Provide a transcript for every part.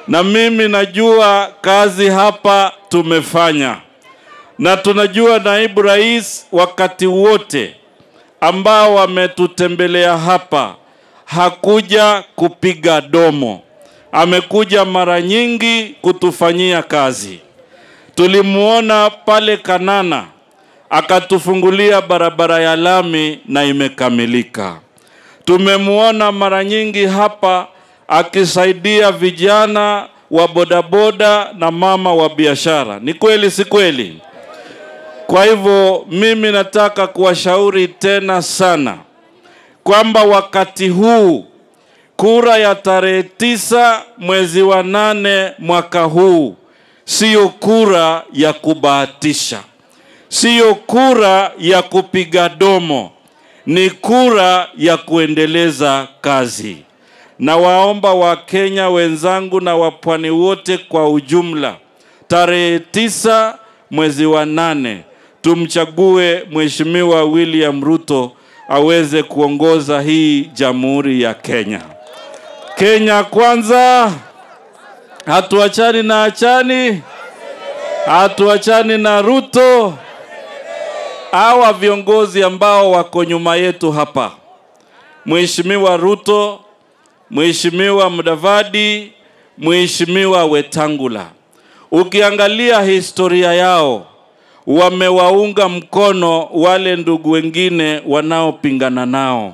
na mimi najua kazi hapa tumefanya, na tunajua naibu rais wakati wote ambao wametutembelea hapa hakuja kupiga domo, amekuja mara nyingi kutufanyia kazi. Tulimuona pale Kanana akatufungulia barabara ya lami na imekamilika. Tumemuona mara nyingi hapa akisaidia vijana wa bodaboda na mama wa biashara. Ni kweli, si kweli? Kwa hivyo mimi nataka kuwashauri tena sana kwamba wakati huu kura ya tarehe tisa mwezi wa nane mwaka huu siyo kura ya kubahatisha, siyo kura ya kupiga domo, ni kura ya kuendeleza kazi. Na waomba Wakenya wenzangu na wapwani wote kwa ujumla, tarehe tisa mwezi wa nane tumchague Mheshimiwa William Ruto aweze kuongoza hii jamhuri ya Kenya. Kenya kwanza, hatuachani na achani, hatuachani na Ruto. Hawa viongozi ambao wako nyuma yetu hapa, Mheshimiwa Ruto, Mheshimiwa Mudavadi, Mheshimiwa Wetangula, ukiangalia historia yao wamewaunga mkono wale ndugu wengine wanaopingana nao.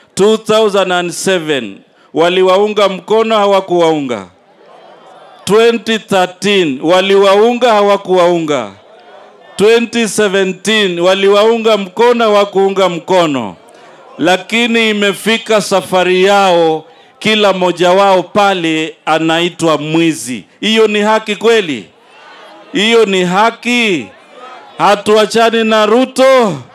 2007 waliwaunga mkono, hawakuwaunga. 2013 waliwaunga, hawakuwaunga. 2017 waliwaunga mkono, hawakuunga mkono, lakini imefika safari yao, kila mmoja wao pale anaitwa mwizi. Hiyo ni haki kweli? Hiyo ni haki? Hatuachani na Ruto,